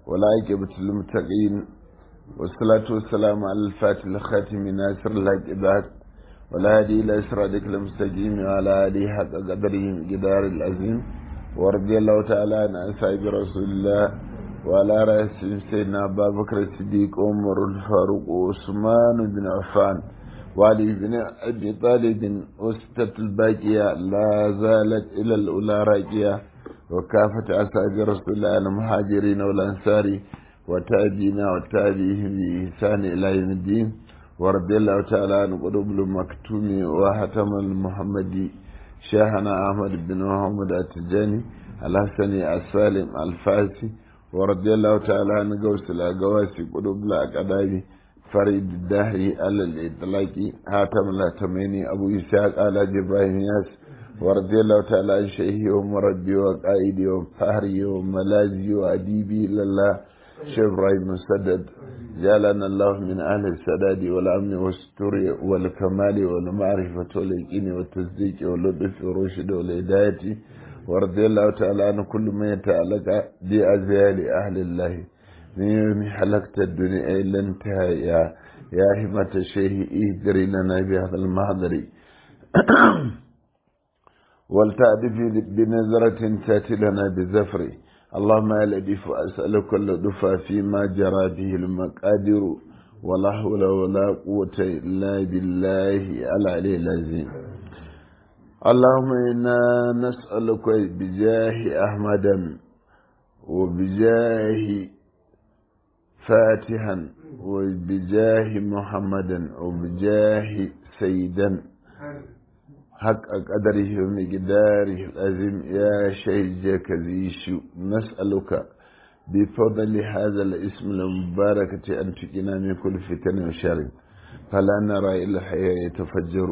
ولا عاقبة للمتقين والصلاة والسلام على الفاتح الخاتم ناصر الهدى ولا هدي إلى صراطك المستقيم وعلى آله حق قدره جدار العظيم ورضي الله تعالى عن أصحاب رسول الله وعلى رأسهم سيدنا أبا بكر الصديق عمر الفاروق وعثمان بن عفان وعلي بن أبي طالب وستة الباقية لا زالت إلى الأولى راقية وكافة أصحاب رسول الله المهاجرين والأنصار وتابعين وتابعيهم بإحسان إلى يوم الدين ورضي الله تعالى عن قلوب المكتوم وحتم المحمدي شيخنا أحمد بن محمد التجاني الحسني السالم الفاسي ورضي الله تعالى عن قوس الأقواسي قلوب الأقدامي فريد الدهري على الإطلاق حاتم الأتميني أبو إسحاق على إبراهيم ياس ورضي الله تعالى عن شيخي ومربي وقائدي وفهري وملاذي وأديبي لله شيخ إبراهيم مسدد جعلنا الله من أهل السداد والأمن والستر والكمال والمعرفة واليقين والتصديق واللطف والرشد والهداية ورضي الله تعالى عن كل من يتعلق بأزيال أهل الله من يوم حلقت الدنيا إلى انتهى يا يا همة الشيخ اهدري لنا بهذا المحضر ولتعرف بنظرة تأتي لنا بزفر اللهم يا لطيف أسألك اللطف فيما جرى به المقادر ولا حول ولا قوة إلا بالله العلي العظيم اللهم إنا نسألك بجاه أحمد وبجاه فاتحا وبجاه محمدا وبجاه سيدا حق قدره ومقداره العظيم يا شيخ ذيشو نسألك بفضل هذا الاسم المبارك أن تقنا من كل فتن وشر فلا نرى إلا الحياة يتفجر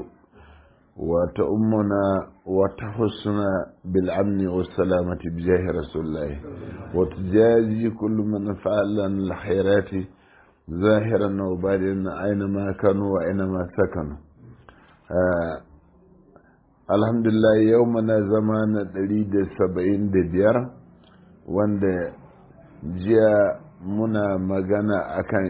وتأمنا وتحسنا بالأمن والسلامة بجاه رسول الله وتجازي كل من فعل الخيرات ظاهرا وباطنا أينما كانوا وأينما سكنوا آه alhamdulillah yau mana zama na ɗari da saba'in da biyar wanda jiya muna magana akan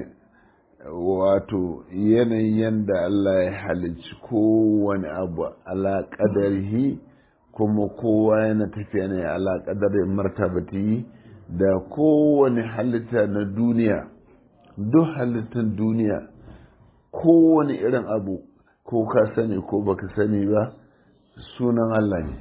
wato yanayin yadda Allah ya halicci kowane abu alaƙadarhi kuma kowa yana tafiya ne alaƙadarin martabati da kowane halitta na duniya duk halittar duniya kowane irin abu ko ka sani ko baka sani ba sunan Allah ne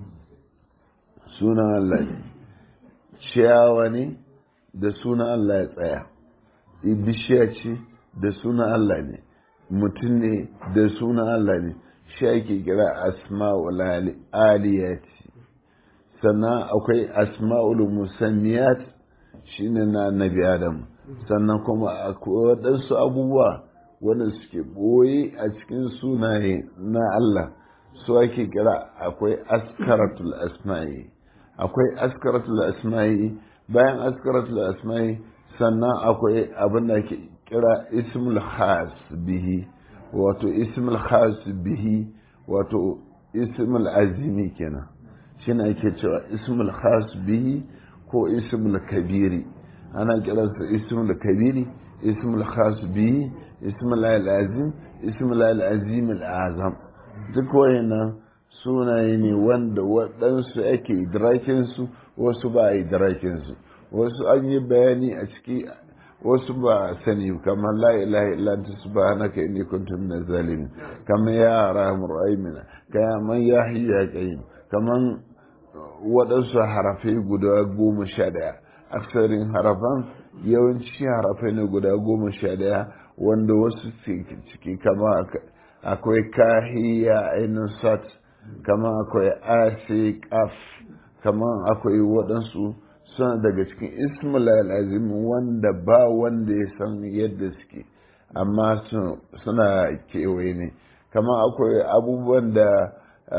sunan Allah ne ciyawa ne da sunan Allah ya tsaya bishiya ce da sunan Allah ne mutum ne da sunan Allah ne shi ake kira asma'ul aliyat sannan akwai asma'ul musanniyat shine na nabi adam sannan kuma akwai waɗansu abubuwa wanda suke ɓoye a cikin sunaye na Allah su ake kira akwai askaratul asma'i akwai askaratul asma'i bayan askaratul asma'i sannan akwai abin da ke kira ismul khas bihi wato ismul khas bihi wato ismul azimi kenan shi ne ake cewa ismul khas bihi ko ismul kabiri ana kiransa ismul kabiri ismul khas bihi ismul azim ismul azim al-azam duk wayannan sunaye ne wanda waɗansu ake idrakinsu wasu ba a idrakinsu wasu an yi bayani a ciki wasu ba a sani kamar la ilaha illa anta subhanaka inni kuntu minaz zalimin kamar ya arhamur rahimin kamar ya hayya qayyim kamar waɗansu harafai guda goma sha ɗaya aksarin harafan yawanci harafai ne guda goma sha ɗaya wanda wasu ciki kama akwai kahiya ainihin sat kama akwai asi kaf kama akwai waɗansu suna daga cikin ismail azim wanda ba wanda ya san yadda suke amma suna kewaye ne kama akwai abubuwan da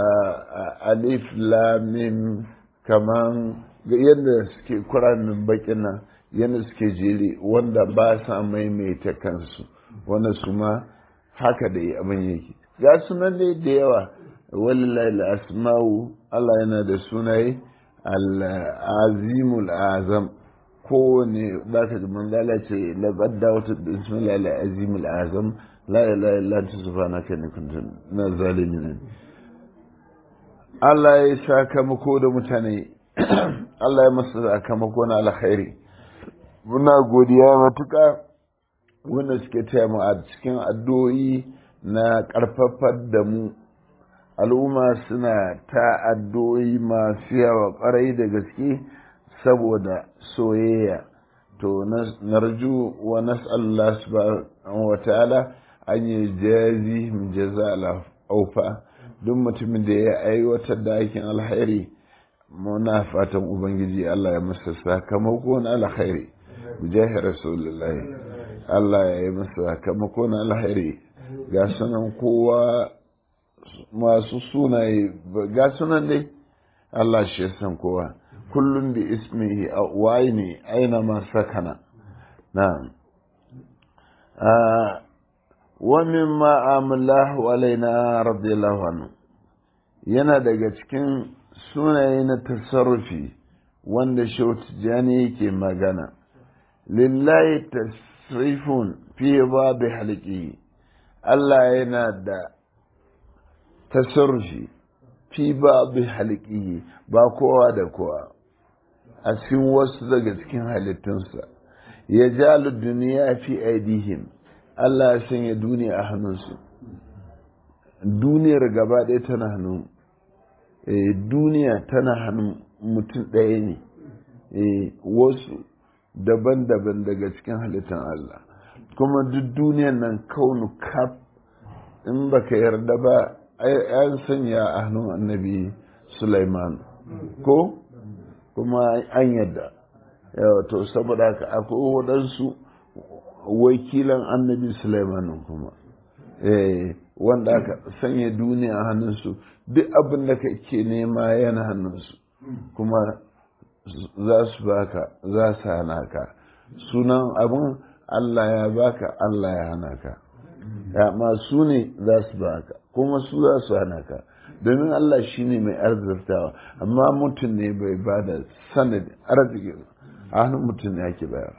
alif lamim kaman yadda suke kuranin bakin nan yadda suke jere wanda ba sa maimaita kansu wanda su ma haka da abin yake ga sunan dai da yawa walillahi asma'u Allah yana da sunaye al-azimul azam kowane za ka ji manzala ce labar da wata bismillah al-azim al-azam la ilaha illa anta subhanaka inni kuntu na zalimin Allah ya sakamako da mutane Allah ya masa sakamako na alkhairi muna godiya matuƙa wanda suke taya mu a cikin addu'o'i na ƙarfafar da mu al'umma suna ta addu'o'i masu yawa ƙwarai da gaske saboda soyayya to narju wa nas'alullah subhanahu wa ta'ala an yi jazi min jaza aufa duk mutumin da ya aiwatar da aikin alkhairi muna fatan ubangiji Allah ya masa sakamako na alkhairi jahi rasulullahi Allah ya yi masa sakamako na alkhairi ga sunan kowa masu sunaye ga sunan dai Allah shi san kowa kullum da ismihi a ne aina ma sakana na wa mimma amlahu alaina radiyallahu anhu yana daga cikin sunaye na tasarrufi wanda shautijani yake magana lillahi tasrifun fi babu halki Allah yana da tasarrufi fi babu halki ba kowa da kowa a cikin wasu daga cikin halittunsa ya jalu duniya fi aidihim Allah ya sanya duniya a hannunsu duniyar gaba ɗaya tana hannun duniya tana hannun mutum ɗaya ne wasu daban-daban daga cikin halittar Allah kuma duk duniyan nan kaunu kaf in baka yarda ba an sanya a hannun annabi Sulaiman ko kuma an yadda to saboda haka akwai waɗansu wakilan annabi Sulaiman kuma wanda aka sanya duniya a hannunsu duk abin da kake nema yana hannunsu kuma za su baka za su hana ka sunan abin Allah ya baka Allah ya hana ka amma su ne za su baka kuma su za su hana ka domin Allah shi ne mai arzurtawa amma mutum ne bai ba da sanadi arziki a hannun mutum ne ake bayar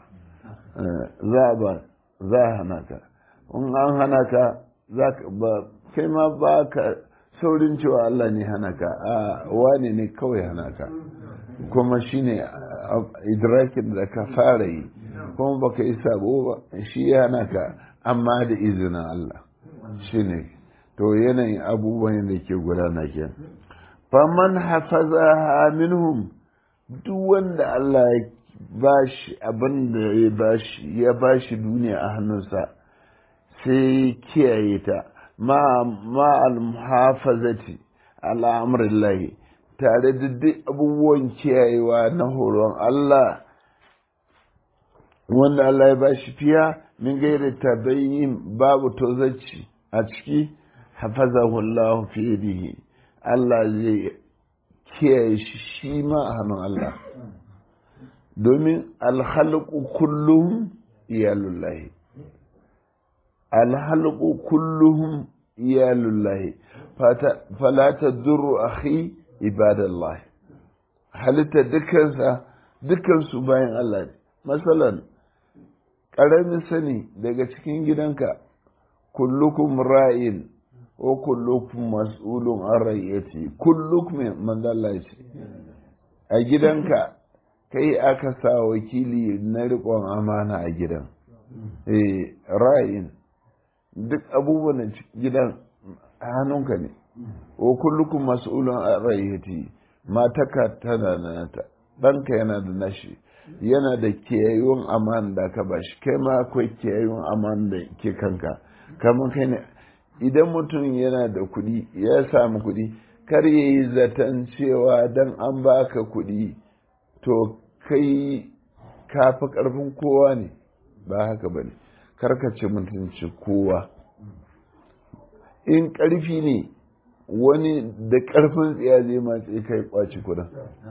za a ba za a hana ka in an hana ka za ka ba kai ma ba ka saurin cewa Allah ne hana ka a wane ne kawai hana ka kuma shi ne idrakin da ka fara yi kuma ba ka yi sabo ba shi ya hana ka amma da izinin Allah shi ne to yanayin abubuwan da ke gudana ke faman hafaza minhum duk wanda Allah ya bashi abin da ya bashi ya bashi duniya a hannunsa sai kiyaye ta ma al-muhafazati ala amrillahi tare da duk abubuwan kiyayewa na horon Allah wanda Allah ya bashi fiya min gaira tabayyin babu tozaci a ciki hafazahu Allah fi yadihi Allah zai kiyaye shi shi ma a hannun Allah domin alhalqu kulluhum iyalullahi alhalqu kulluhum iyalullahi fala tadurru akhi ibadallah halitta dukansa dukansu bayan Allah ne masalan ƙaramin sani daga cikin gidanka kullukum ra'in wa kullukum mas'ulun an rayyati kullukum manzala ce a gidanka kai aka sa wakili na riƙon amana a gidan eh ra'in duk abubuwan gidan hannunka ne wa kullukum mas'ulun an rayyati mataka tana nata ɗanka yana da nashi yana da kiyayyun aman da ka bashi kai ma akwai kiyayyun aman da ke kanka kamar kai ne idan mutum yana da kuɗi ya samu kuɗi kar ya yi zaton cewa dan an baka kuɗi to kai kafi ƙarfin kowa ne ba haka ba ne karkace mutunci kowa in ƙarfi ne wani da ƙarfin tsiya zai matse kai kwaci kuɗin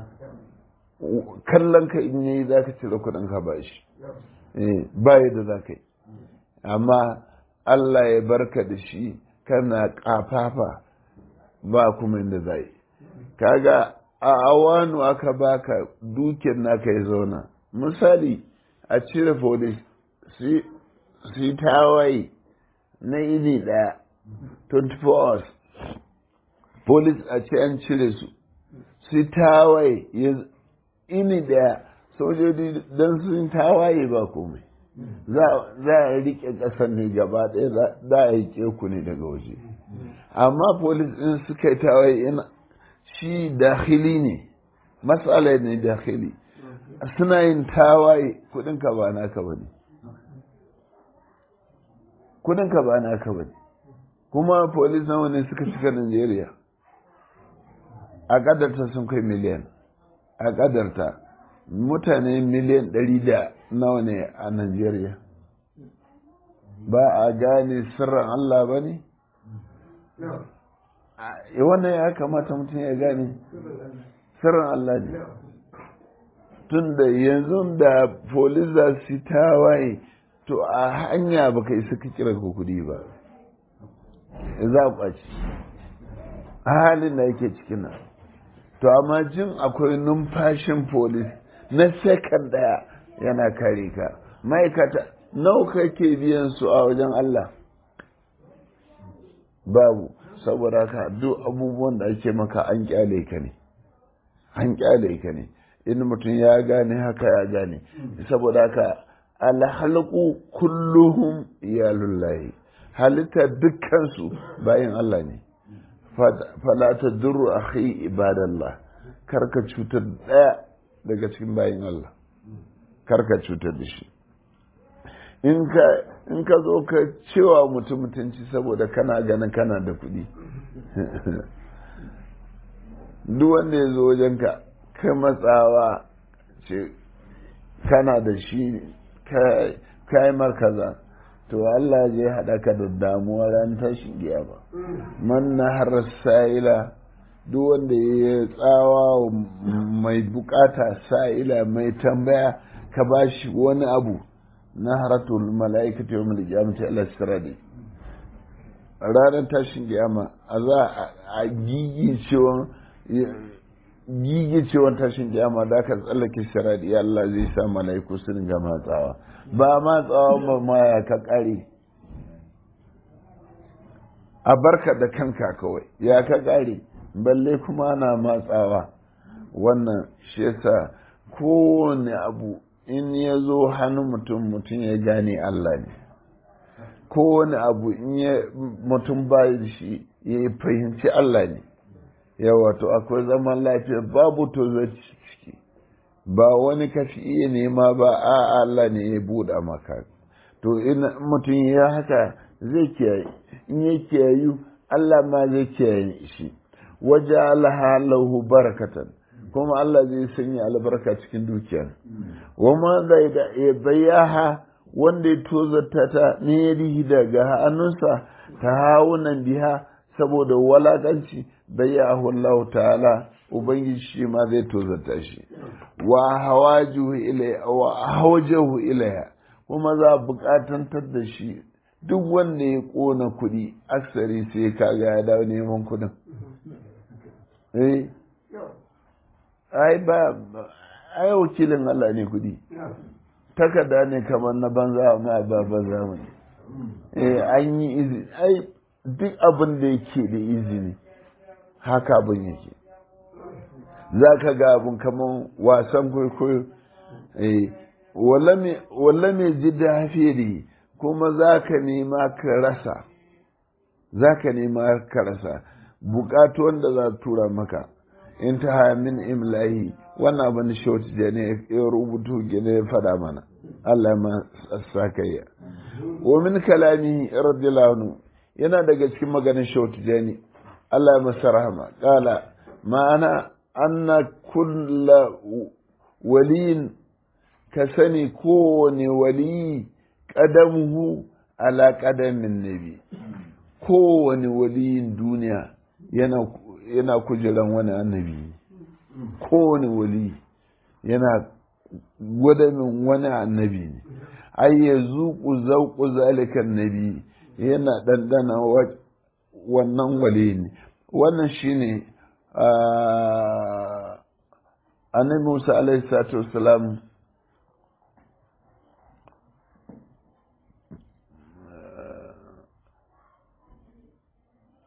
kallon ka in yi za ka cire kuɗin ka ba shi ba yadda za ka yi amma Allah ya barka da shi kana ƙafafa ba kuma inda za yi kaga a awanu aka baka dukiyar naka ya zauna misali a cire polis su yi tawaye na ini daya 24 hours polis a ce an cire su su yi tawaye ini daya sojoji don sun tawaye ba komai za a rike ƙasar ne gaba ɗaya za a yi ku ne daga waje amma polis ɗin suka yi tawaye ina shi dakhili ne matsala ne dakhili suna yin tawaye kudinka ba naka ba ne kudinka ba naka ba ne kuma polis nawa ne suka cika Najeriya a kadarta sun kai miliyan a kadarta mutane miliyan ɗari da nawa ne a Najeriya ba a gane sirrin Allah ba ne? wannan ya kamata mutum ya gane sirrin Allah ne tun da yanzu da polis za su tawaye to a hanya baka isa ka kira ko kudi ba za a kwaci a halin da yake cikin nan to amma jin akwai numfashin polis na sekar daya yana kare ka ma'aikata nawa kake biyan su a wajen Allah babu saboda ka duk abubuwan da ake maka an kyale ka ne an kyale ka ne in mutum ya gane haka ya gane saboda haka alhalku kulluhum iyalullahi halitta dukkansu bayan Allah ne fala ta duru akhi ibadallah karka cutar daya daga cikin bayan Allah karka cutar da shi in ka zo ka cewa mutum mutunci saboda kana ganin kana da kuɗi duk wanda ya zo wajenka kai matsawa ce kana da shi kai markaza to Allah zai haɗa ka da damuwa ran tashin giya ba man na har sa'ila duk wanda ya tsawa mai bukata sa'ila mai tambaya ka ba shi wani abu na haratul mala'ikata yau mai kiyamata Allah sirade ranar tashin kiyama a za a gigicewan gigicewan tashin kiyama da aka tsallake sirade Allah zai sa mala'iku su dinga matsawa ba matsawa ba ma ya ka kare a barka da kanka kawai ya ka kare balle kuma na matsawa wannan shi yasa kowane abu in ya zo hannun mutum mutum ya gane Allah ne kowane abu in ya mutum bayi da shi ya fahimci Allah ne yawa to akwai zaman lafiya babu to ciki ba wani kafi iya nema ba a Allah ne ya buɗa maka to in mutum ya haka zai kiyaye in ya kiyayu Allah ma zai kiyaye shi waje lahu barakatan kuma Allah zai sanya albarka cikin dukiyar wama zai da ya bayaha wanda ya tozarta ta ne daga hannunsa ta hawunan biha saboda walakanci bayahu Allah ta'ala ubangiji shi ma zai tozarta shi wa hawajuhu ilaiha wa hawajahu ilaiha kuma za a bukatantar da shi duk wanda ya kona kuɗi aksari sai kaga ya dawo neman kuɗin eh ai ba ai wakilin Allah ne kudi takarda ne kamar na banza ma ba banza mu eh an yi izini ai duk abin da yake da izini haka abin yake za ka ga abin kamar wasan kwaikwayo eh walla mai ji dafiri kuma za ka nema ka rasa za ka nema ka rasa bukatu wanda za tura maka intaha min imlahi wannan abin da short da ne ya rubutu gine ya fada mana Allah ma sakayya wa min kalami radiyallahu anhu yana daga cikin maganin short da ne Allah ya masa rahama kala ma'ana anna kulla waliyin ka sani kowane wali kadamuhu ala kadamin nabi kowane waliyin duniya yana yana kujeran wani annabi kowane wali yana gwadamin wani annabi ne ai ya zuku zauku zalikan nabi yana ɗanɗana wannan wali ne wannan shine annabi musa alaihi salatu wasalam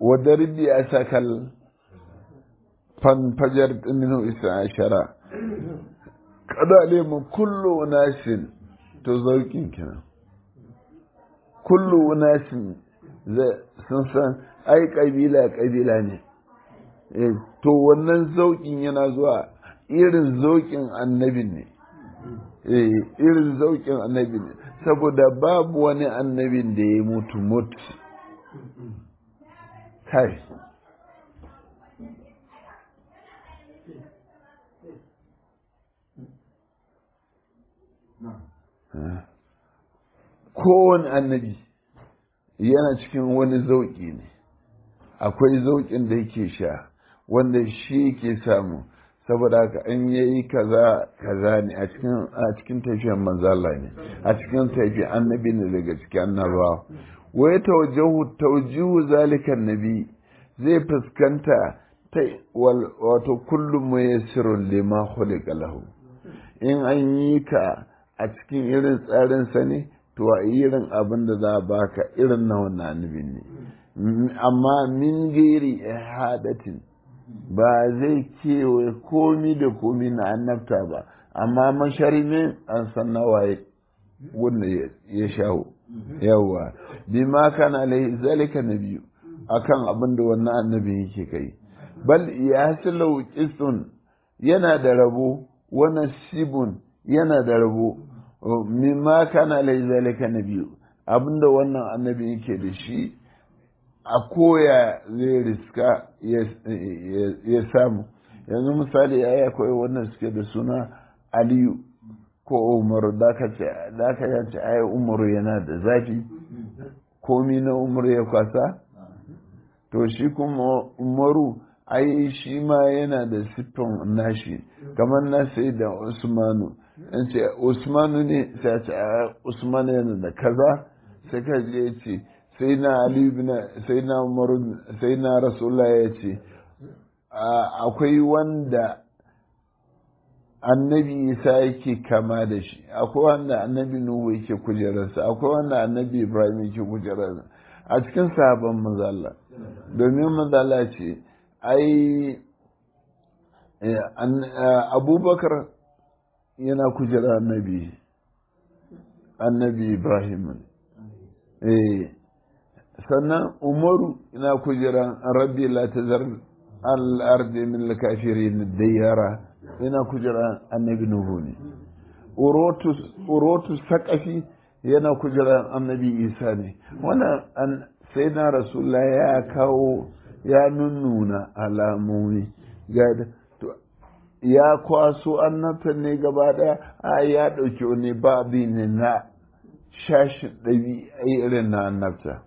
wadda ribbi a sakal fanfajar ɗininu isa ashara kada lemu kullu nasin to zaukin kenan kullu nasin sun san ai kabila kabila ne to wannan zaukin yana zuwa irin zaukin annabin ne irin zaukin annabin ne saboda babu wani annabin da ya mutu mutu kai kowane annabi yana cikin wani zauƙi ne akwai zauƙin da yake sha wanda shi ke samu saboda haka an yayi kaza kaza ne a cikin a cikin tafiyar manzala ne a cikin tafiyar annabi ne daga cikin annabawa wai tawajjahu tawjihu zalika nabi zai fuskanta ta wato kullum muyassirun lima khuliqa lahu in an yi ka a cikin irin tsarin sa ne to a irin abin da za a baka irin na wannan annabi ne amma min gairi ihadatin ba zai kewaye komi da komi na annabta ba amma masharimin an san nawaye wanda ya shawo yawa bi ma kana alaihi zalika nabiyu akan abin da wannan annabi yake kai bal yasilu qistun yana da rabo wa nasibun yana da rabo mimma kana alaihi zalika nabiyu abinda wannan annabi yake da shi a koya zai riska ya samu yanzu misali ya akwai wannan suke da suna aliyu ko umaru da ka yace ai umaru yana da zafi komi na umaru ya kwasa to shi kuma umaru ai shi ma yana da siffan nashi kamar na sai da usmanu in ce usmanu ne sai ce usmanu yana da kaza sai ka je ce sai na ali sai na umaru sai na rasulullah ya ce akwai wanda annabi isa yake kama da shi akwai wanda annabi nuhu yake kujerarsa akwai wanda annabi ibrahim yake kujerarsa a cikin sahabban mazalla domin mazalla ce ai abubakar yana kujera annabi annabi ibrahim eh sannan umaru yana kujera rabbi la tazar al-ardi min al-kafirin diyara yana kujera annabi nuhu ne urotu sakafi yana kujera annabi isa ne wannan sai na rasulullah ya kawo ya nunnuna alamomi ya kwaso annabtan ne gaba daya a ya ɗauki wani babi ne na shashin ɗabi irin na annabta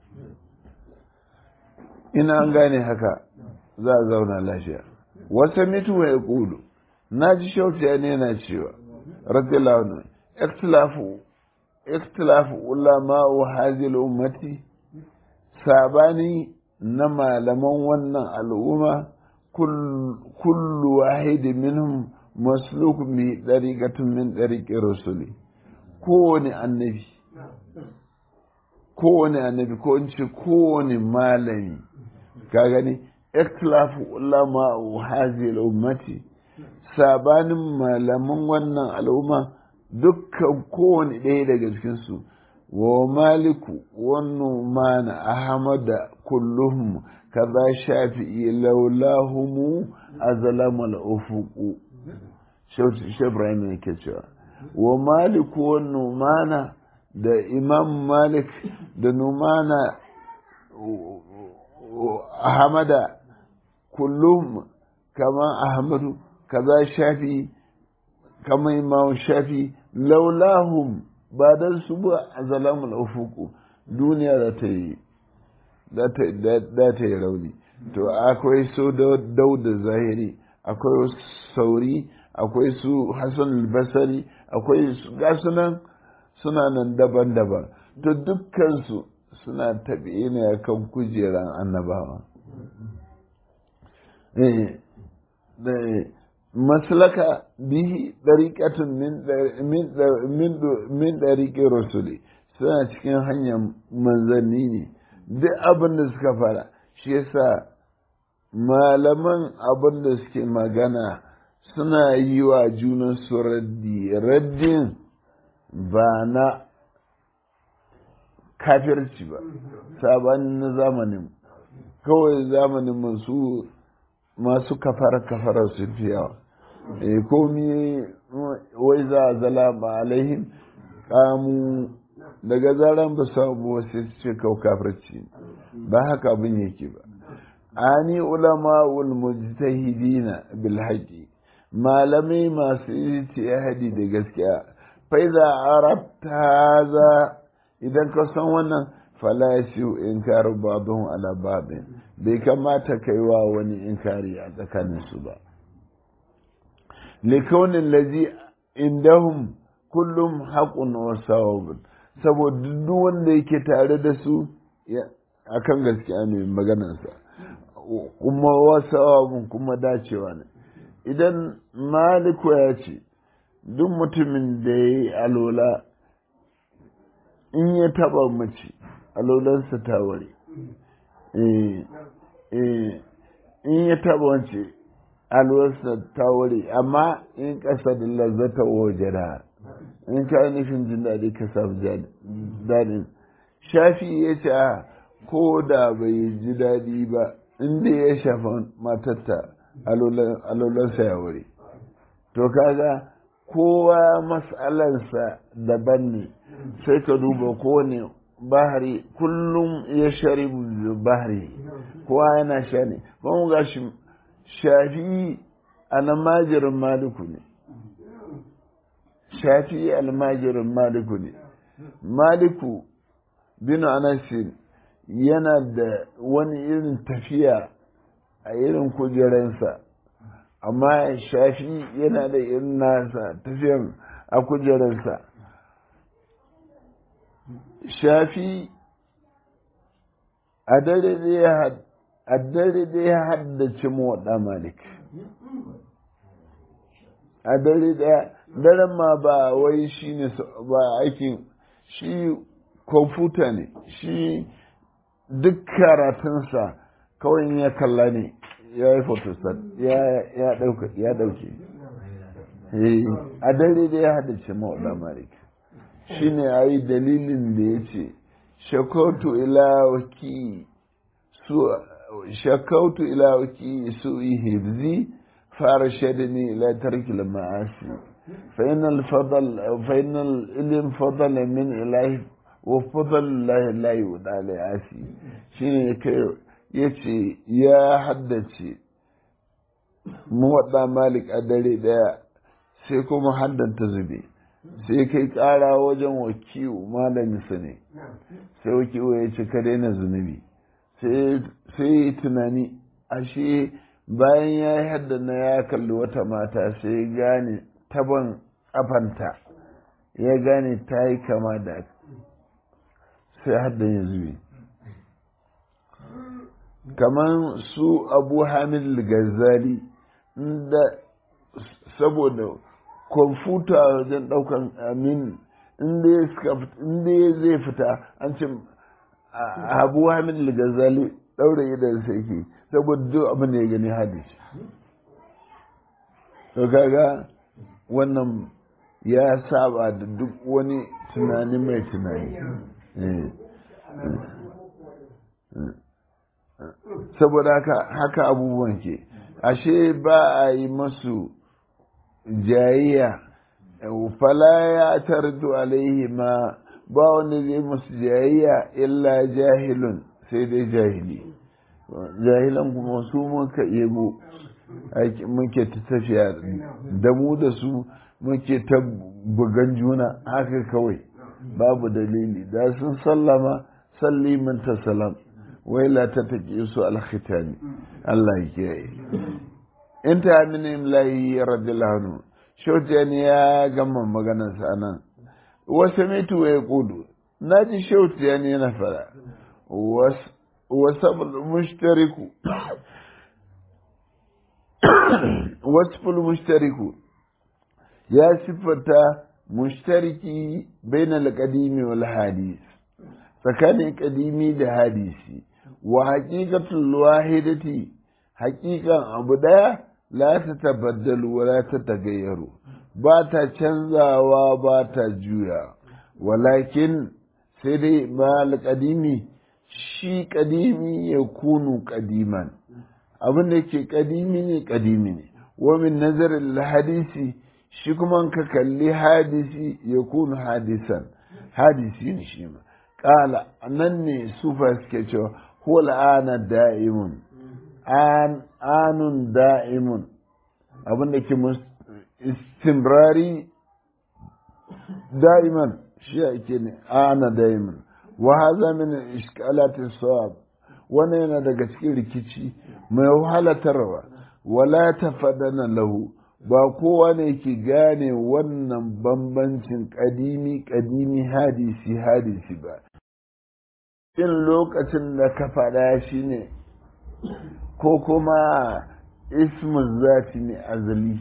ina an gane haka za a zauna lafiya wata mitu ya kudu na ji shautiya ne na cewa radiyallahu anhu ikhtilafu ikhtilafu ulama wa hadhihi ummati sabani na malaman wannan al'umma kullu wahidi minhum masluk mi dariqatun min dariqi rusuli kowane annabi kowane annabi ko in ce kowane malami ka gani ikhtilafu ulama hadhihi ummati sabanin malaman wannan al'umma dukkan kowane ɗaya daga cikinsu wa maliku wannan mana ahmada kulluhum kaza shafi'i laulahumu azlama al-ufuqu shi Ibrahim yake cewa wa maliku wannan mana da imam malik da numana ahmada kullum kama ahmadu kaza shafi kama imam shafi laulahum ba dan su ba a zalamul ufuku duniya da ta yi da ta yi rauni to akwai su dauda zahiri akwai sauri akwai su hassan albasari akwai su gasunan suna nan daban-daban to dukkansu suna tabi ne kan kujeran annabawa maslaka bihi ɗariƙatun min ɗariƙe rasuli suna cikin hanyar manzanni ne duk abin da suka fara shi yasa malaman abin da suke magana suna yi wa junansu raddi raddin ba na kafirci ba sabanin na zamanin kawai zamanin masu masu kafara kafara su fi yawa e komi wai za a zala ba alaihim kamu daga zaran ba samu wasu ce kau kafirci ba haka abin yake ba ani ulama ul mujtahidina bil haqi malamai masu ijtihadi da gaskiya fa idza arabta hadha idan ka san wannan fala yasiu inkaru ba'dhum ala ba'd bai kamata kai wa wani inkari a tsakanin su ba likaunin lazi indahum kullum haƙun wa sawabun saboda duk wanda yake tare da su akan gaskiya ne maganarsa kuma wasawabun kuma dacewa ne idan maliku ya ce duk mutumin da ya yi alola in ya taba mace alolansa ta ware in ya taba wance alolansa ta ware amma in ƙasa da lazzata wajera in ka nufin jin daɗi ka samu daɗin shafi ya ce ko da bai ji daɗi ba inda ya shafa matatta alolansa ya wuri to kaga kowa matsalarsa daban ne sai ka duba kowane bahari kullum ya shari bahari kowa yana sha ne kuma ga shi shafi almajirin maliku ne shafi almajirin maliku ne maliku bin anasin yana da wani irin tafiya a irin kujeransa amma shafi yana da irin nasa tafiyan a kujeransa shafi a dare da ya haddace mawaɗa malik a dare daya daren ma ba wai shi ne ba aikin shi kwamfuta ne shi duk karatunsa kawai ya kalla ne ya yi photostat ya dauke a dare da ya haddace mawaɗa malik shi ne a yi dalilin da ya ce shakautu ilawaki su shakautu ilawaki su hibzi fara shaidani ila tarkil ma'asi فإن الفضل فإن العلم فضل من إله وفضل الله لا يودع لعاسي شيني كي يتي يا حدثي موضع مالك أدري دا sai kuma haddanta zube sai kai kara wajen wakiwu malamin sa ne sai wakiwu ya ce ka daina zunubi sai tunani ashe bayan ya yi haddana ya kalli wata mata sai gane taban ƙafanta ya gane ta yi kama da sai haddan ya zube kamar su abu hamid gazali inda saboda kwamfuta wajen ɗaukan amin inda zai fita an ce abu hamid gazali ɗaure idan sai ke saboda duk abin da ya gani hadisi to kaga wannan ya saba da duk wani tunani mai tunani saboda haka haka abubuwan ke ashe ba a yi masu jayayya fala ya tardu alaihi ma ba wanda zai masu jayayya illa jahilun sai dai jahili jahilan kuma su muka yabo muke ta tafiya da mu da su muke ta bugan juna haka kawai babu dalili da sun sallama salli min ta salam wai la ta taƙi su alkhitani Allah ya kiyaye in ta amini lahi radiyallahu anhu shautiyani ya gama maganarsa anan wasu mitu ya kudu na ji shautiyani yana fara wasu mushtariku wasful mushtariku ya siffata mushtariki bainal qadimi wal hadis tsakanin qadimi da hadisi wa haqiqatul wahidati haqiqan abu daya la ta tabaddalu wa la ta tagayyaru ba ta canzawa ba ta juya walakin sai dai mal kadimi shi kadimi ya kunu kadiman abin da yake kadimi ne kadimi ne wa min nazarin hadisi shi kuma ka kalli hadisi ya kunu hadisan hadisi ne shi ma kala nan ne sufa suke cewa huwa la'ana da'imun an anun da'imun abin da ke istimrari da'iman shi ake ne ana da'iman wa haza min iskalati sawab wannan yana daga cikin rikici mai wahalatarwa wala tafadana lahu ba kowa ne ke gane wannan bambancin kadimi kadimi hadisi hadisi ba in lokacin da ka faɗa shi ne ko kuma ismin zafi ne azali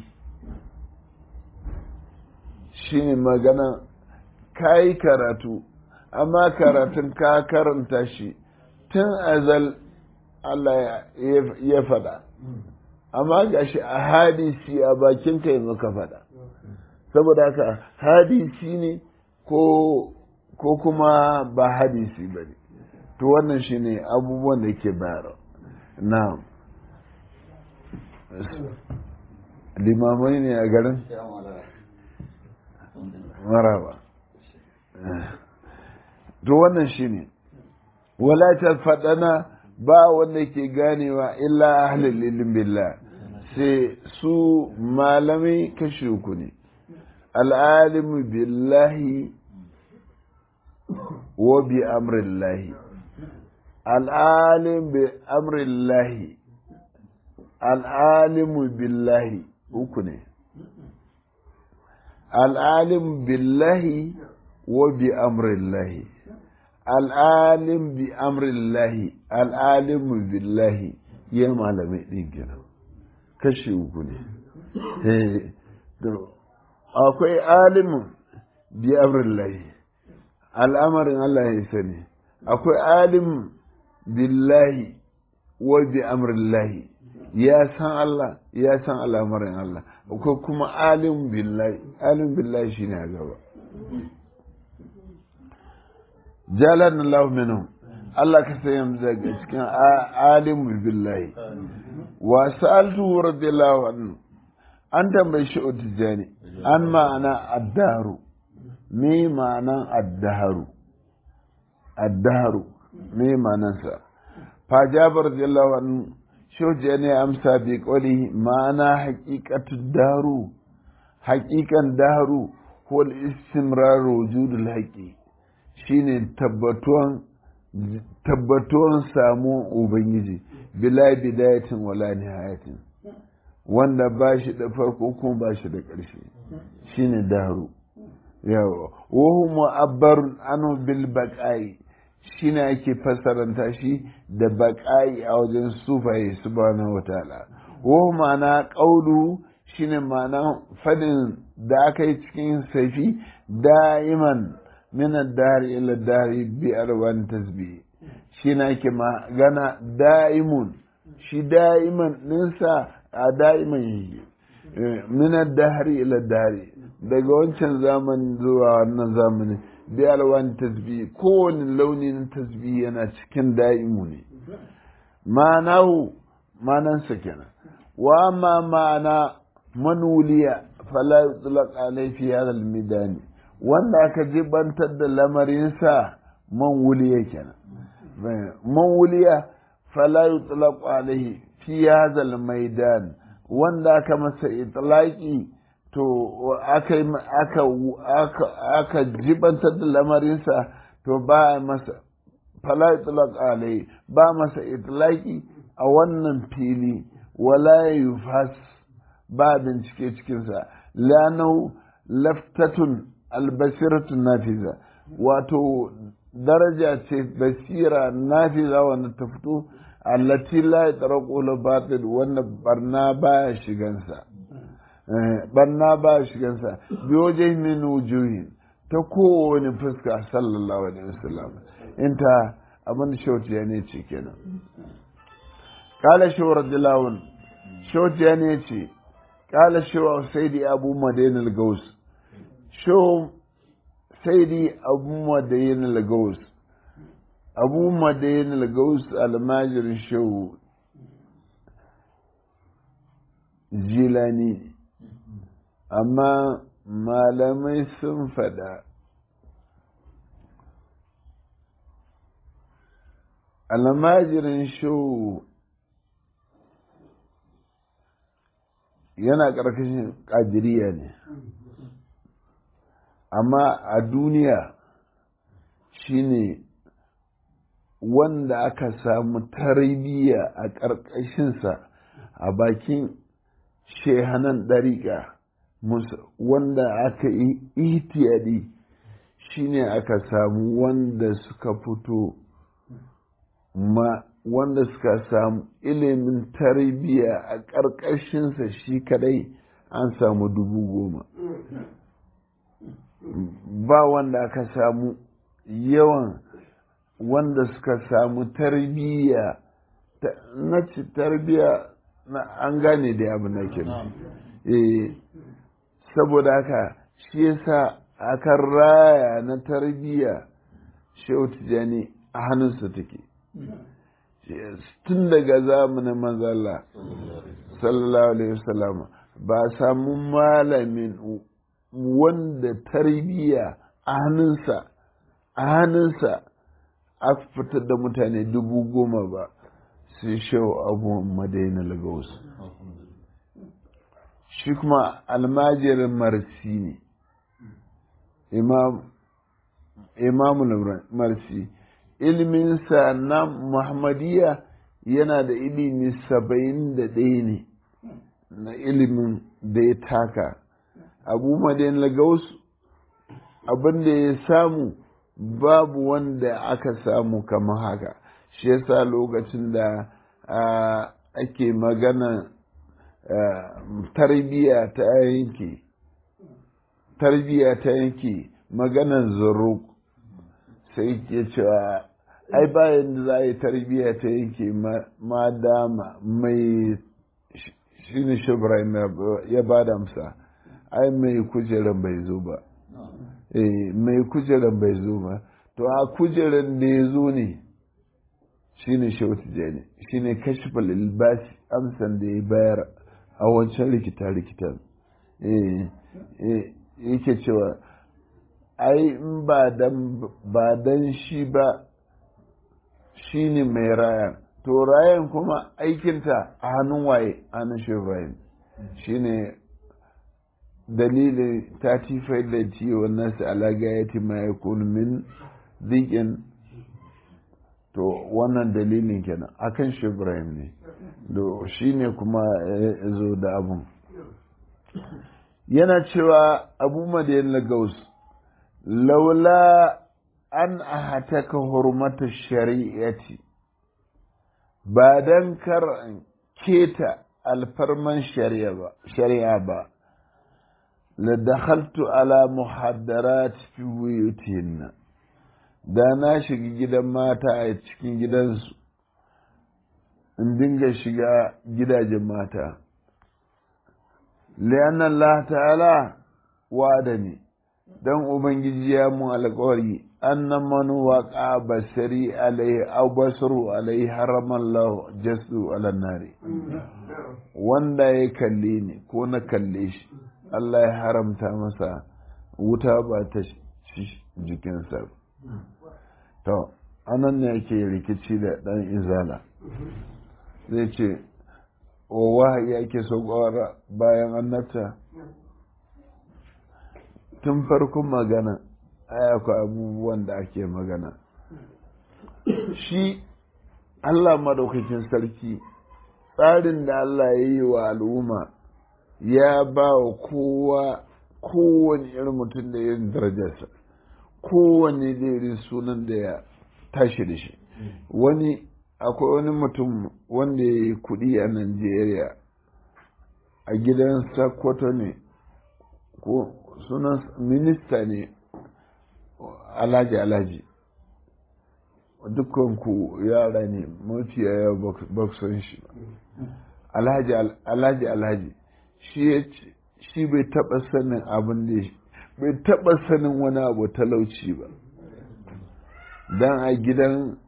shi ne magana ka yi karatu amma karatun ka karanta shi tun azal Allah ya faɗa amma ga shi a hadisi a bakin ka yanzu ka faɗa saboda haka hadisi ne ko kuma ba hadisi ba ne to wannan shi ne abubuwan da ke bayarwa na limamai ne a garin maraba to wannan shi ne walatar faɗana ba wanda ke ganewa illa ahlul ilm billah sai su malamai kashi uku ne al'alimu billahi wa bi amrillahi al'alim bi amrillahi al'alimu billahi uku ne al'alim billahi wa bi amrillahi al'alim bi amrillahi al'alimu billahi ya malamai ɗin gina kashi uku ne akwai alimun bi amrillahi al'amarin Allah ya sani akwai alim billahi wa bi amrillahi ya san Allah ya san al'amarin Allah akwai kuma alim billahi alim billahi shine a gaba jalan Allah minhum Allah ka sayi daga cikin alim billahi wa sa'altu radiyallahu anhu an tambayi shi utijani an ma'ana addaru me ma'anan addaharu addaharu me ma'anansa fa jabar radiyallahu anhu shoje ne amsa bi qawli ma'ana haqiqatu daru haqiqan daru wal istimrar wujudul haqi shine tabbatuwan tabbatuwan samu ubangiji bila bidayatin wala nihayatin wanda ba shi da farko kuma ba shi da ƙarshe shine daru yawa wahu mu'abbarun anu bil baqai shine ake fassaranta shi da baqai a wajen sufaye subhanahu wataala wahu ma'ana qawlu shine ma'ana fadin da aka yi cikin saifi da'iman min ad-dari ila dari bi arwan tasbih shine ake magana da'imun shi da'iman ninsa a da'iman yake min ad-dahri ila dari daga wancan zamanin zuwa wannan zamani bi alwan tasbih kowane launi na tasbih yana cikin da'imu ne ma'anahu ma'anansa kenan wa ma ma'ana manuliya fala yutlaq alai fi hadha al-midani wanda aka jibantar da lamarinsa man wuliya kenan man wuliya fala yutlaq alaihi fi hadha al-maidan wanda aka masa itlaqi to aka aka aka aka jibantar da lamarinsa to ba masa fala yutlaq alaihi ba masa itlaqi a wannan fili wala yufas ba bincike cikinsa lanau laftatun albasiratun nafiza wato daraja ce basira nafiza wanda ta fito allati la yatraqu batil wanda barna baya shigansa barna baya shigansa bi wajen min wujuhin ta kowane fuska sallallahu alaihi wasallam inta abin da shautiya ne ce kenan kala shi radiyallahu shautiya ne ce kala shi saidi abu madain al-gaus sho saidi abu madain al-gaus abu madain al-gaus almajirin shehu jilani amma malamai sun faɗa almajirin shehu yana ƙarƙashin ƙadiriya ne amma a duniya shine wanda aka samu tarbiyya a ƙarƙashinsa a bakin shehanan ɗariƙa wanda aka yi ihtiyadi shine aka samu wanda suka fito ma wanda suka samu ilimin tarbiyya a ƙarƙashinsa shi kadai an samu dubu goma ba wanda aka samu yawan wanda suka samu tarbiyya na ci tarbiyya na an gane da abu na ke eh saboda haka shi yasa aka raya na tarbiyya shehu tijani a hannunsa take tun daga zamanin manzala sallallahu alaihi wasallam ba samu malamin wanda tarbiyya a hannunsa a hannunsa a fitar da mutane dubu goma ba sai shau abu madaina lagos shi kuma almajirin marsi ne imamul marsi ilminsa na muhammadiya yana da ilimi saba'in da ɗaya ne na ilimin da ya taka abu madaina lagos abin da ya samu babu wanda aka samu kamar haka shi yasa lokacin da ake magana tarbiya ta yanki tarbiya ta yanki maganan zuruk sai ke cewa ai bayan da za a yi tarbiya ta yanki ma dama mai shi ne shubraim ya ba da amsa ai mai kujeran bai zo ba mai kujeran bai zo ba to a kujeran da ya zo ne shi ne shautu jani shi ne kashifal ilbasi amsan da ya bayar a wancan rikita-rikitan yake cewa ai in ba dan shi ba shi ne mai rayan to rayan kuma aikinta a hannun waye hannun shi rayan shi ne dalilin ta tifai da ciwon nasu alaga ya ti ma ya min zikin to wannan dalilin kenan akan shi ibrahim ne do shi ne kuma ya zo da abun yana cewa abu madayin lagos laula an ahataka hurmata shari'ati ba don kar keta alfarman shari'a ba la dakhaltu ala muhaddarat fi buyutihinna da na shiga gidan mata a cikin gidansu in dinga shiga gidajen mata liyan Allah ta'ala wada ne don ubangiji ya mu alkawari annan manu waƙa basari alaihi aw basaru alaihi haramallahu jasu ala nari wanda ya kalle ni ko na kalle shi Allah ya haramta masa wuta ba ta jikinsa to anan ne yake rikici da dan izala zai ce wa wahayi ake so bayan annabta tun farkon magana akwai abubuwan da ake magana shi Allah madaukakin sarki tsarin da Allah ya yi wa al'umma ya ba wa kowa kowane irin mutum da irin darajarsa kowane da irin sunan da ya tashi da shi wani akwai wani mutum wanda ya yi kudi a Najeriya a gidan Sokoto ne ko sunan minista ne alhaji alhaji dukkan ku yara ne mafiya ya ba san shi ba alhaji alhaji alhaji shi bai taba sanin abin da bai taba sanin wani abu talauci ba dan a gidan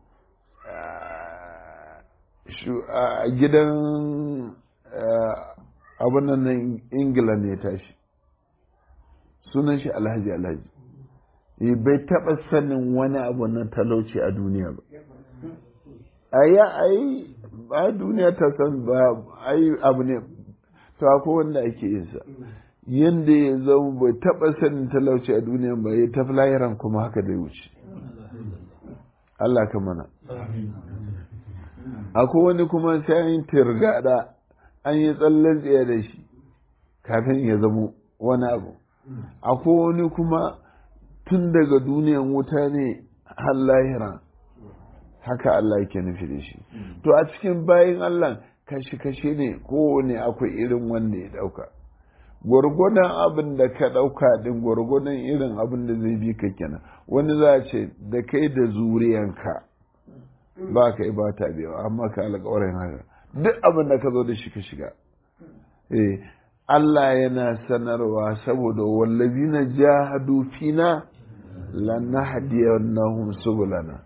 a gidan abin nan ingila ne tashi sunan shi alhaji alhaji bai taɓa sanin wani abu na talauci a duniya ba a yi ai ba duniya ta san ba ai abu ne to akwai wanda ake yin sa yadda ya zama bai taɓa sanin talauci a duniya ba ya tafi lahiran kuma haka da wuce Allah ka mana akwai wani kuma sai an yi tirgada an yi tsallen tsaye da shi kafin ya zamo wani abu akwai wani kuma tun daga duniyan wuta ne har lahira haka Allah yake nufi da shi to a cikin bayan Allah kashi-kashi ne kowane akwai irin wanda ya dauka gwargwadon abin da ka dauka din gwargwadon irin abin da zai bi ka kenan wani za a ce da kai da zuriyanka ba ka yi ba ta biya amma ka alƙawarin haka duk abin da ka zo da shi ka shiga eh Allah yana sanarwa saboda wallazina jahadu fina lanahdiyannahum subulana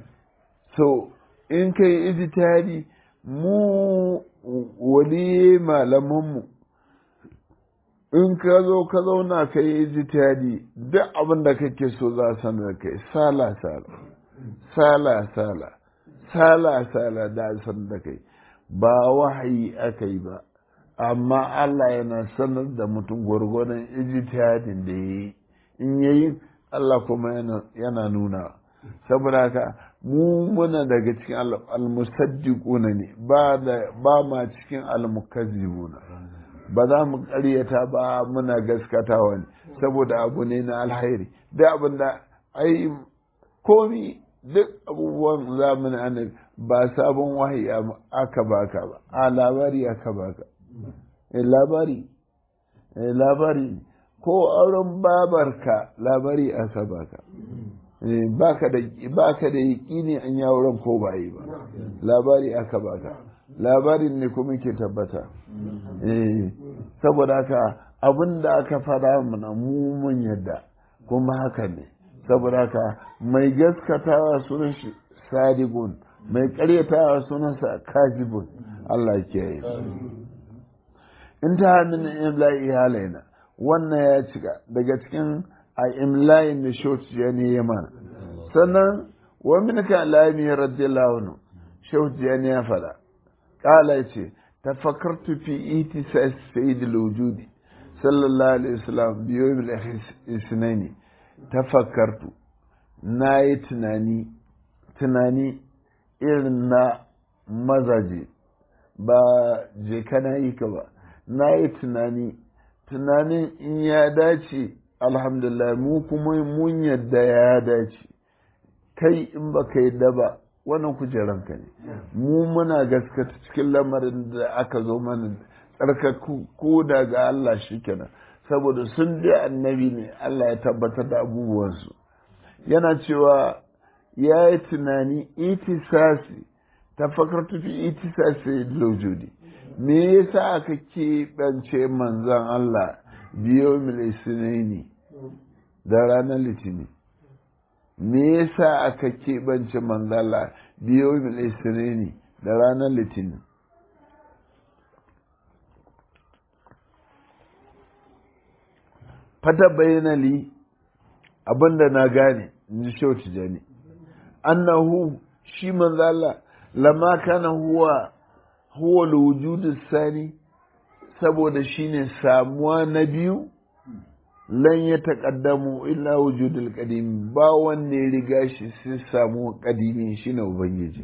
so in kai ijtihadi mu wali malamanmu in ka zo ka zauna ka yi ijtihadi duk abin da kake so za a sanar kai sala sala sala sala sala sala da sanar da kai ba wahayi aka yi ba amma Allah yana sanar da mutum gwargwadon ijtihadin da ya yi in yayi Allah kuma yana nuna saboda haka mu muna daga cikin almusaddiquna ne ba da ba ma cikin almukazzibuna ba za mu ƙaryata ba muna gaskatawa ne saboda abu ne na alhairi da abin da ai komi duk abubuwan zamanin annabi ba sabon wahayi aka baka ba a labari aka baka labari labari ko auren babarka labari aka baka baka da baka da yaƙini an yi auren ko ba yi ba labari aka baka labarin ne kuma ke tabbata saboda haka abin da aka fada mana mu mun yadda kuma haka ne saboda haka mai gaskatawa sunan shi sadigun mai karyatawa sunansa kajibun Allah ke yi in ta min imla'i halaina wannan ya cika daga cikin a imla'in da shauci ya ne ya mana sannan wa min ka lami radiyallahu anhu shauci ya ne ya fada kala ce tafakkartu fi itisas sayyid al-wujudi sallallahu alaihi wasallam bi yawm al-ithnaini tafakkartu nayi tunani tunani irin na mazaje ba je kana yi ka ba na yi tunani tunanin in ya dace alhamdulillah mu kuma mun yadda ya dace kai in ba ka yadda ba wannan kujeranka ne mu muna gaskata cikin lamarin da aka zo mana tsarkaku ko daga Allah shi kenan saboda sun bi annabi ne Allah ya tabbatar da abubuwansu yana cewa ya yi tunani itisasi tafakartu fi itisasi lojudi me yasa aka keɓance manzan Allah biyo milisinaini da ranar litini me yasa aka keɓance manzan Allah biyo milisinaini da ranar litini fata bayyana li abinda na gane in ji shauti jani annahu shi manzo Allah lama kana huwa huwa alwujudu sani saboda shine samuwa na biyu lan ya taƙaddamu illa wujudul qadim ba wanne ya riga shi sai samu qadimi shine ubangiji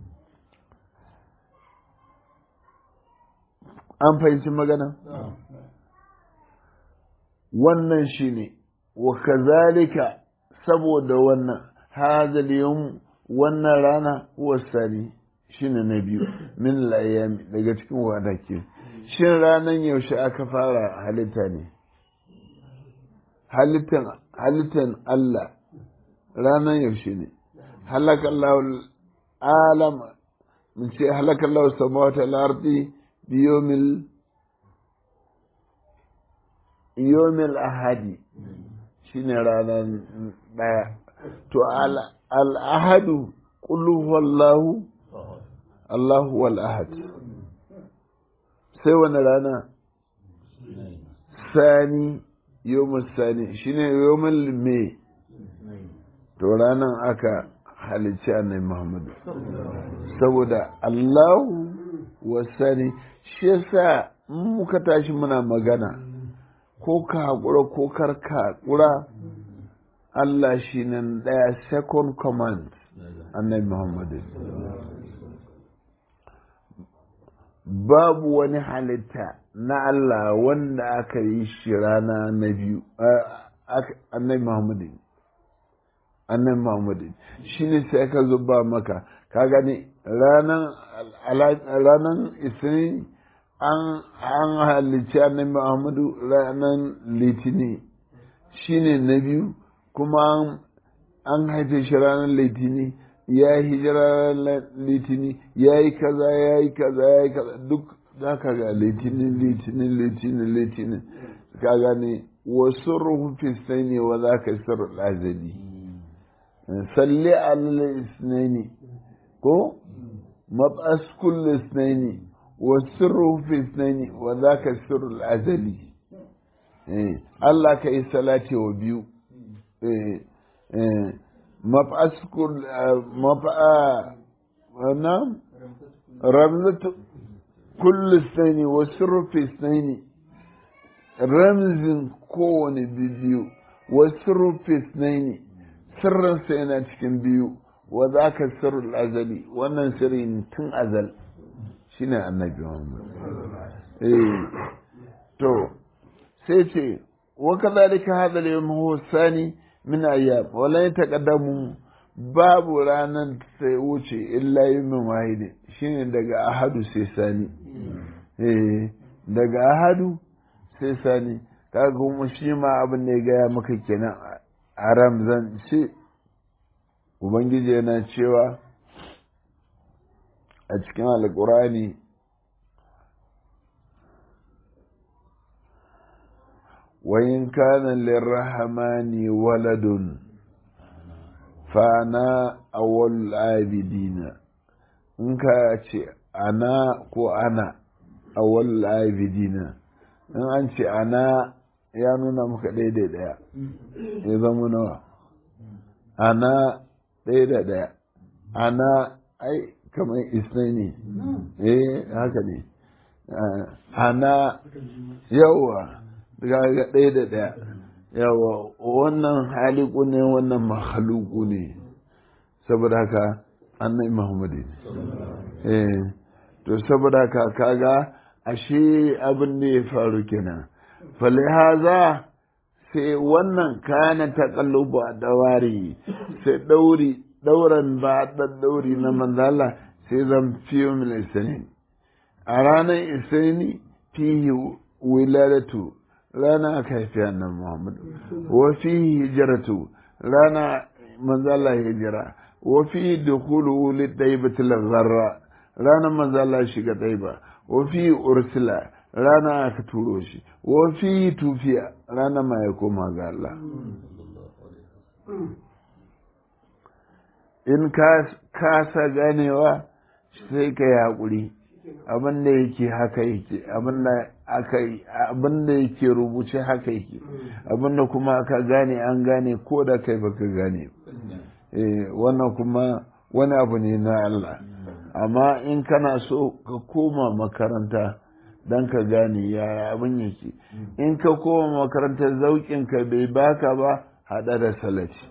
an fahimci magana wannan shine wa kazalika saboda wannan hadal yawm wannan rana huwa sani shine na biyu min layami daga cikin wadake shin ranan yaushe aka fara halitta ne halittan halittan Allah ranan yaushe ne halakallahu alam mun ce halakallahu samawati wal ardi biyomil yomil ahadi shine ranar daya to al ahadu qul huwallahu allahu wal ahad sai wani rana sani yomil sani shine yomil me to ranar aka halicci annabi muhammadu saboda allahu wasani shi yasa muka tashi muna magana ko ka haƙura ko kar ka haƙura Allah shi nan ɗaya second command annabi Muhammadu babu wani halitta na Allah wanda aka yi shi rana na biyu annabi Muhammadu annabi Muhammadu shi ne sai ka zuba maka ka gani ranar isini an halicci annabi Muhammadu ranar litini shi ne na biyu kuma an haife shi ranar litini ya yi hijira ranar litini ya yi kaza ya yi kaza ya yi kaza duk za ka ga litinin litinin litinin litinin ka gane wasu ruhufin sai ne wa za ka sirr lazadi salli alal isnaini ko mab'as kullu isnaini wa sirru fi isnaini wa zaka sirru azali eh Allah ka yi salati wa biyu eh eh mab'as kull mab'a wana ramzatu kullu isnaini wa sirru fi isnaini ramzin kowane biyu wa sirru fi isnaini sirrinsa yana cikin biyu wa za ka sirrul azali wannan sirrin tun azal shine annabi Muhammad eh to sai ce wa kadhalika hadha al-yawm huwa thani min ayyam wa la yataqaddamu babu ranar sai wuce illa yawmin wahid shine daga ahadu sai sani eh daga ahadu sai sani kaga kuma shi ma abin da ya gaya maka kenan a ramzan ce ubangiji yana cewa a cikin alkurani wayin kanan lirrahmani waladun fana awal abidina in ka ce ana ko ana awal abidina in an ce ana ya nuna maka daidai daya ya zama nawa ana ɗaya da ɗaya ana ai kamar isnani eh haka ne ana yawa daga ɗaya da ɗaya yawa wannan haliku ne wannan mahaluku ne saboda haka annai muhammadu ne eh to saboda haka kaga ashe abin da ya faru kenan falihaza sai wannan kana taƙallubu a dawari sai ɗauri ɗauran ba ɗan ɗauri na manzala sai zan fiye mil isanin a ranar isani fihi wiladatu rana aka haifi annan muhammadu wa fihi hijiratu rana manzala hijira wa fihi dukulu wuli ɗaibatul zarra ranar manzala shiga ɗaiba wa fihi ursula rana aka turo shi wa fihi tufiya rana ma ya koma ga Allah in ka kasa ganewa sai ka yi haƙuri abin da yake haka yake abin da aka yi abin da yake rubuce haka yake abin da kuma aka gane an gane ko da kai baka gane eh wannan kuma wani abu ne na Allah amma in kana so ka koma makaranta dan ka gane yaya abin yake in ka koma makarantar zaukin ka bai baka ba hada da salati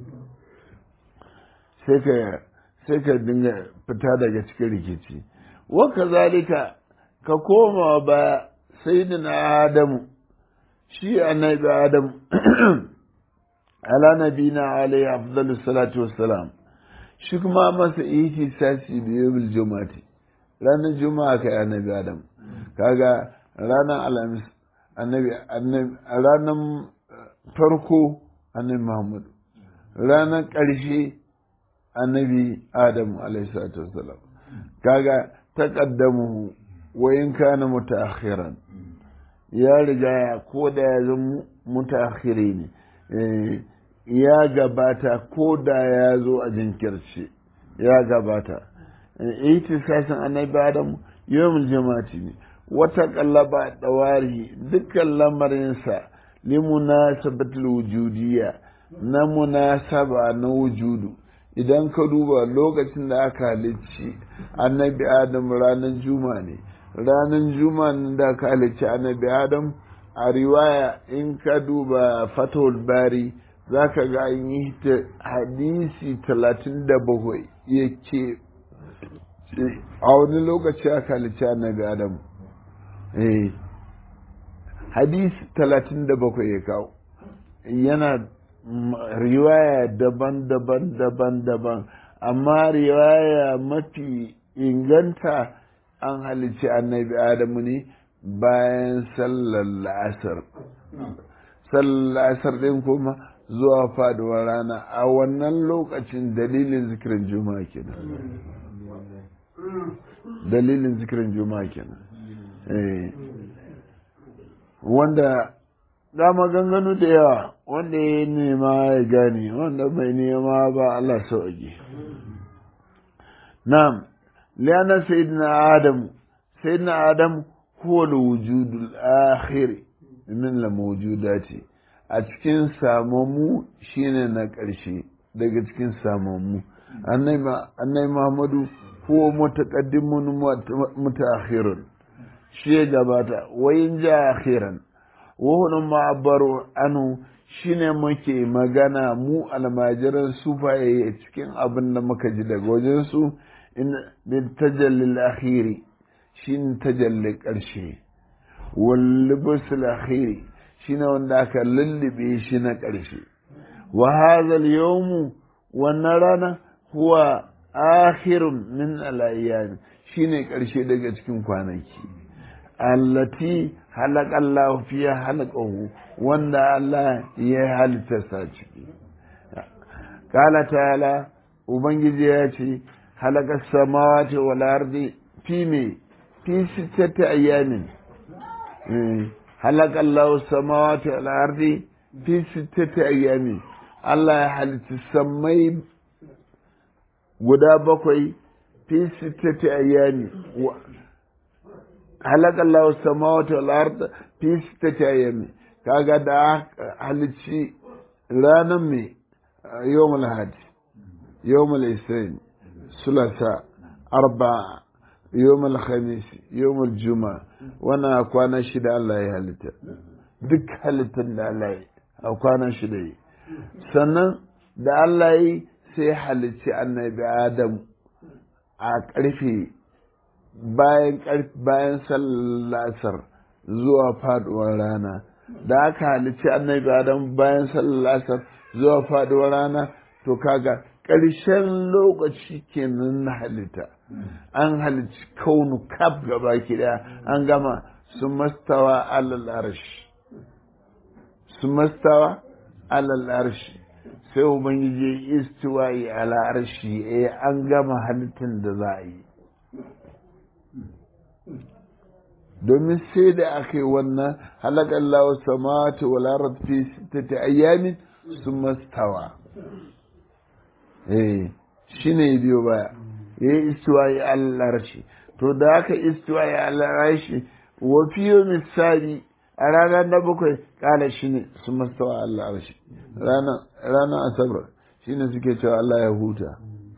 sai ka sai ka dinga fita daga cikin rikici wa kazalika ka koma ba sayyidina adamu shi annabi adamu ala nabina alayhi afdalus salatu wassalam shi kuma masa ihi sasi biyu bil jumati ranar juma'a kai annabi adam kaga ranar alhamis annabi annabi ranar farko annabi muhammadu ranar ƙarshe annabi Adam alaihissalatu wassalam kaga taqaddamu wa in kana mutaakhiran ya riga ya ko da ya zama mutaakhiri ne ya gabata ko da ya zo a jinkirce ya gabata itisasin annabi Adam yawmul jama'ati ne wata kallaba dawari dukkan lamarinsa limunasabatul wujudiyya na munasaba na wujudu idan ka duba lokacin da aka halicci annabi adam ranar juma ne ranar juma da aka halicci annabi adam a riwaya in ka duba fatahul bari za ka ga an yi hadisi talatin da bakwai yake a wani lokaci aka halicci annabi adam hadisi talatin da bakwai ya kawo yana riwaya daban-daban daban-daban amma riwaya mafi inganta an halicci annabi adamu ne bayan sallar la'asar sallar la'asar ɗin kuma zuwa faduwar rana a wannan lokacin dalilin zikirin juma'a kenan dalilin zikirin juma'a kenan wanda dama ganganu da yawa wanda ya nema ya gane wanda bai nema ba Allah sauƙi na'am liyanar sayyidina adam sayyidina adam huwa wujudul akhir min la mawjudati a cikin samammu shine na ƙarshe daga cikin samammu annai muhammadu huwa mutaqaddimun mutaakhirun shi gabata wayin ja akhiran wahun ma'abbaru anu shine muke magana mu almajiran sufaye cikin abin da muka ji daga wajensu bin tajallil akhiri shine tajalli ƙarshe wallibusul akhiri shine wanda aka lullube shi na ƙarshe wa hadha yawmu wannan rana huwa akhirun min al shine ƙarshe daga cikin kwanaki allati halaka Allah fiya halakahu wanda Allah ya halitta sa ciki kala ta'ala ubangiji ya ce halaka samawati wal ardi fi me fi sittati ayamin halaka Allah samawati wal ardi fi sittati ayamin Allah ya halitta samai guda bakwai fi sittati ayami halaka Allah samawati wal ard fi sittati ayami kaga da halici ranar me yawmul hadi yawmul isnin sulasa arba'a yawmul khamis yawmul juma wana kwana shida Allah ya halitta duk halittar da Allah ya a kwana shida yi sannan da Allah yi sai halicci annabi Adam a ƙarfe bayan bayan sallasar zuwa faduwar rana da aka halicci annabi Adam bayan sallasar zuwa faduwar rana to kaga ƙarshen lokaci kenan na halitta an halicci kaunu kaf gaba daya an gama su mastawa alal arshi su mastawa alal arshi sai ubangiji istiwa'i ala arshi eh an gama halittar da za a yi domin sai da aka yi wannan halakar lawa samawati wal arad fi sittati ayyamin summa stawa eh shine biyo baya yayi istiwa'i ala arshi to da aka istiwa'i ala arshi wa fi yawmin sabi a ranar na bakwai kala shi ne su mastawa Allah arshi ranar asabar shi ne suke cewa Allah ya huta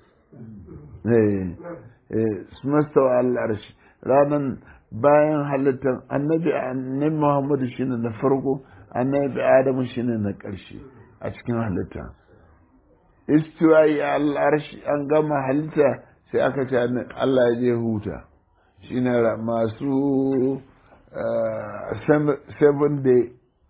su mastawa Allah arshi ranar bayan halittar annabi annabi Muhammadu shi ne na farko annabi Adamu shi ne na ƙarshe a cikin halitta istiwayi Allah arshi an gama halitta sai aka ce Allah ya je huta shi ne masu seven day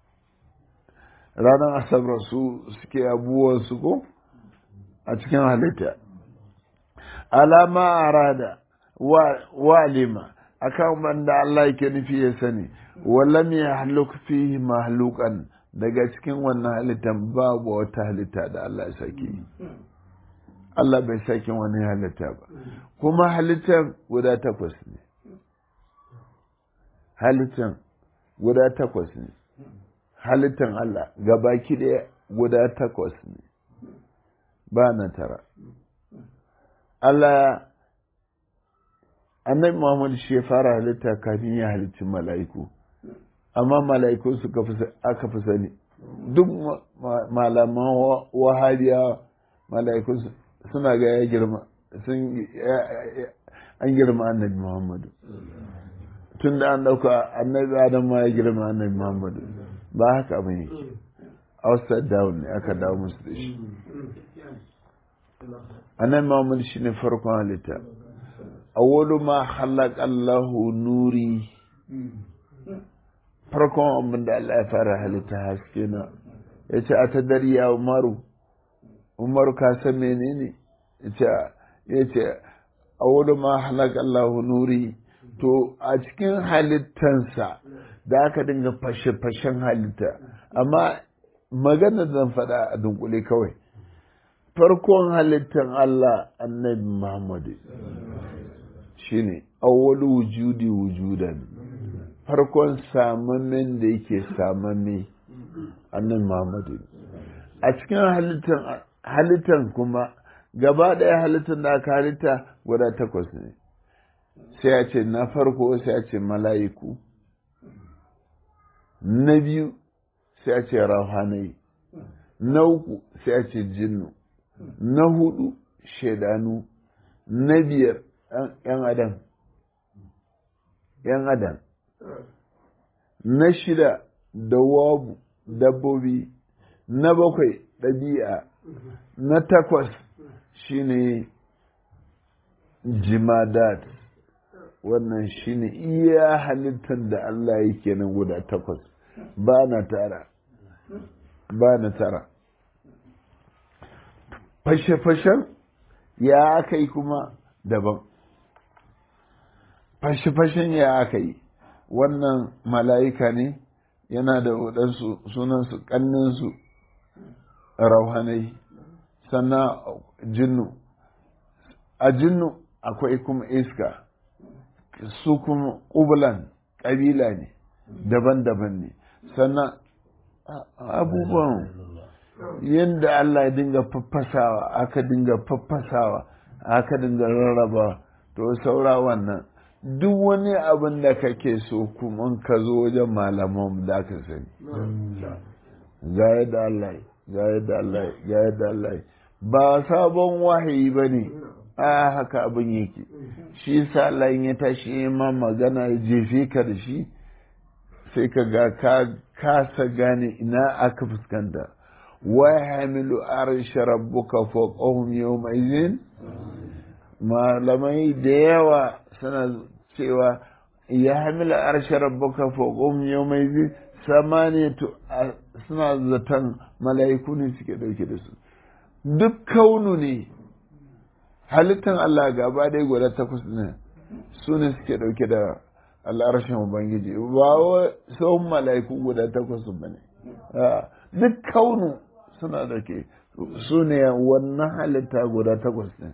ranar asabar su suke abubuwansu ko a cikin halitta alama arada walima akan banda Allah yake nufi ya sani wallam ya haluk fihi mahlukan daga cikin wannan halittan babu wata halitta da Allah ya sake Allah bai sake wani halitta ba kuma halittar guda takwas ne halittar guda takwas ne halittar Allah gabaki ɗaya guda takwas ne ba na tara Allah annabi Muhammad shi ya fara halitta kafin ya halicci mala'iku amma mala'iku suka fi aka fi sani duk malaman wahabiya mala'iku suna ga ya girma sun an girma annabi Muhammadu tun da an dauka annabi Adam ma ya girma annabi Muhammadu ba haka abin yake outside down ne aka dawo musu da shi annabi Muhammad shine farkon halitta awwalu ma khalaqa Allahu nuri farkon abin da Allah ya fara halitta haske na ya ce a ta dariya umaru umaru ka san menene ya ce a wani ma halaka Allahu nuri to a cikin halittansa da aka dinga fashe-fashen halitta amma magana zan faɗa a dunkule kawai farkon halittan Allah annabi Muhammadu shine awwalu wujudi wujudan farkon samamen da yake samamme annan Muhammadu a cikin halittan kuma gaba ɗaya halittan da aka halitta guda takwas ne sai a ce na farko sai a ce mala'iku na biyu sai a ce rauhanai na uku sai a ce jinnu na hudu shaidanu na biyar ‘yan adam ‘yan adam na shida dawabu dabbobi na bakwai ɗabi'a na takwas shine jimadat wannan shine iya halittar da Allah yake nan guda takwas ba na tara ba na tara fashe-fashen ya aka yi kuma daban fashe-fashen ya aka yi wannan mala'ika ne yana da waɗansu sunansu ƙanninsu rauhanai sannan jinnu a jinnu akwai kuma iska su kuma ƙubulan ƙabila ne daban-daban ne sannan abubuwan yadda Allah ya dinga faffasawa aka dinga faffasawa aka dinga rarraba to saura wannan duk wani abin da kake so kuma ka zo wajen malaman da ka sani ga yadda Allah ga yadda Allah ga yadda Allah ba sabon wahayi ba ne a haka abin yake shi sa Allah ya tashi ma magana ya jefe ka da shi sai ka ga ka kasa gane ina aka fuskanta wa hamilu arsha rabbuka fawqahum yawma idhin malamai da yawa suna cewa ya hamila arsha rabbuka fawqahum yawma idhin samaniyatu suna zaton mala'iku ne suke dauke da su duk kaunu ne halittan Allah gaba dai guda takwas ne su ne suke dauke da al'arshin ubangiji ba wa sauran mala'iku guda takwas ba ne duk kaunu suna dauke su ne wannan halitta guda takwas ne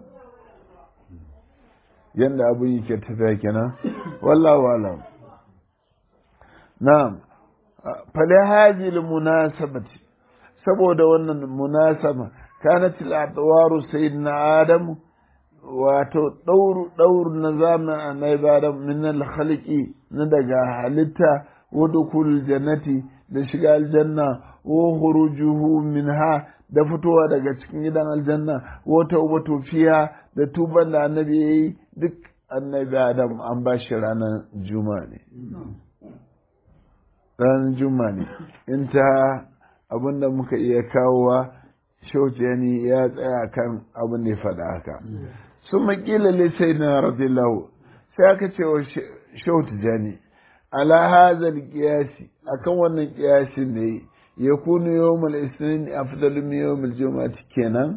yadda abin yake tafiya kenan wallahu alam na'am fali hajil munasabati saboda wannan munasaba kanat al-adwaru sayyidina adam wato dauru dauru na zamanin annabi adam min al-khaliqi na daga halitta wa dukul jannati da shiga aljanna wa khurujuhu minha da fitowa daga cikin gidan aljanna wa tawbatu fiha da tuban da annabi yayi duk annabi adam an ba shi ranar juma'a ne ranar juma'a ne in ta abin da muka iya kawowa shautiyani ya tsaya kan abin da ya faɗa haka sun makila lisai na radiyallahu sai aka ce wa shautijani ala hazal kiyasi akan wannan kiyasin ne ya kunu yawmul isnin afdalu min yawmul juma'ati kenan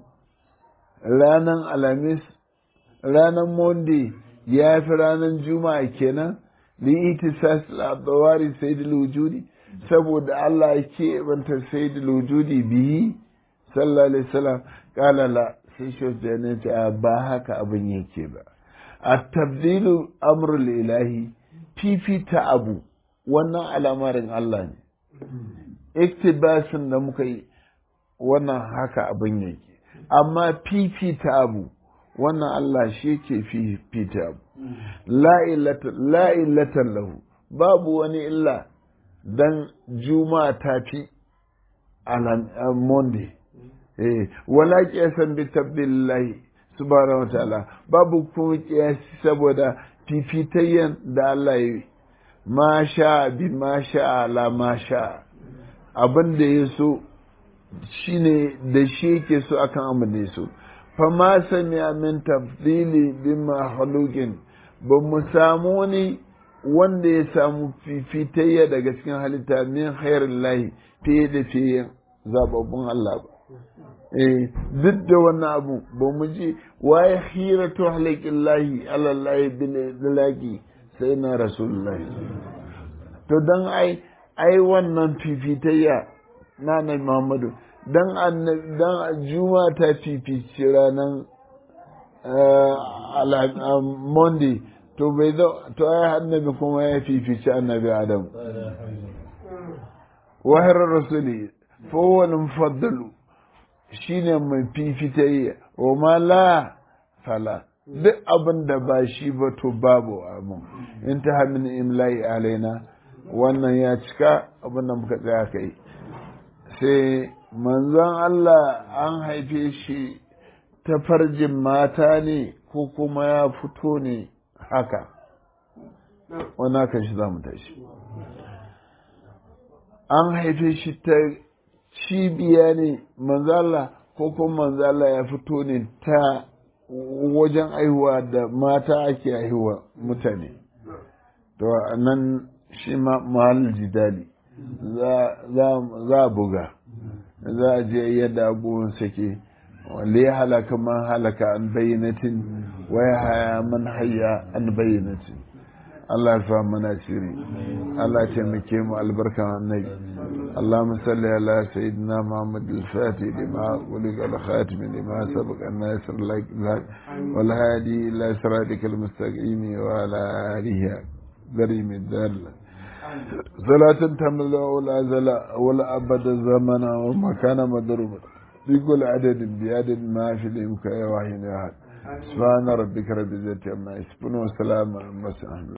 ranan alamis ranan monday ya fi ranan juma'a kenan li itisas al-adawari sayyidul wujudi saboda Allah ya keɓanta sayyidul wujudi bihi sallallahu alaihi wasallam kala la sai shi ne ce ba haka abin yake ba a tabdilu amrul ilahi fifita abu wannan al'amarin Allah ne iktibasin da muka yi wannan haka abin yake amma fifita abu wannan Allah shi ke fifita abu la illatan lahu babu wani illa dan juma'a ta fi monday eh wala qiyasan bi tabdillahi subhanahu wataala babu kuma qiyasi saboda fifitayyan da Allah ya yi ma sha bi ma sha ala ma sha abin da ya so shine da shi yake so akan abin da ya so fa ma sami min tafdili bi mahalukin ba mu samu wani wanda ya samu fifitayya daga cikin halitta min khairin lahi fiye da fiye zababbun Allah ba eh duk da wannan abu ba mu ji waye khiratu halikin lahi alallahi bilaki sai na rasulullahi to dan ai ai wannan fifitayya na na Muhammadu dan dan juma ta fifici ranan Monday to bai zo to ai annabi kuma ya fifici annabi Adam wahar rasuli fowani mufaddalu shine mai fifitayya wa ma la fala duk abin da ba shi ba to babu abin in ta hamin imla'i alaina wannan ya cika abin da muka tsaya kai sai manzon Allah an haife shi ta farjin mata ne ko kuma ya fito ne haka wani haka shi za mu tashi an haife shi ta cibiya ne manzala ko kuma manzala ya fito ne ta wajen aihuwa da mata ake aihuwa mutane to nan shi ma mahal jidali za a buga za a je yadda abubuwan sake wale ya halaka man halaka an bayyanatin waya haya man haya an bayyanatin Allah ya fa mana shiri Allah ya taimake mu albarkan annabi Allahumma salli ala sayyidina Muhammad al-Fatih lima uliga al-khatim lima sabaq an-nas al-lak wal hadi ila siratikal mustaqim wa ala alihi darim ad-dal صلاة تملا ولا زلا ولا أبد زمنا ومكان مضروبا بكل عدد بعدد ما في الإمكان واحد أحد سبحان ربك رب العزة عما يصفون وسلام على المرسلين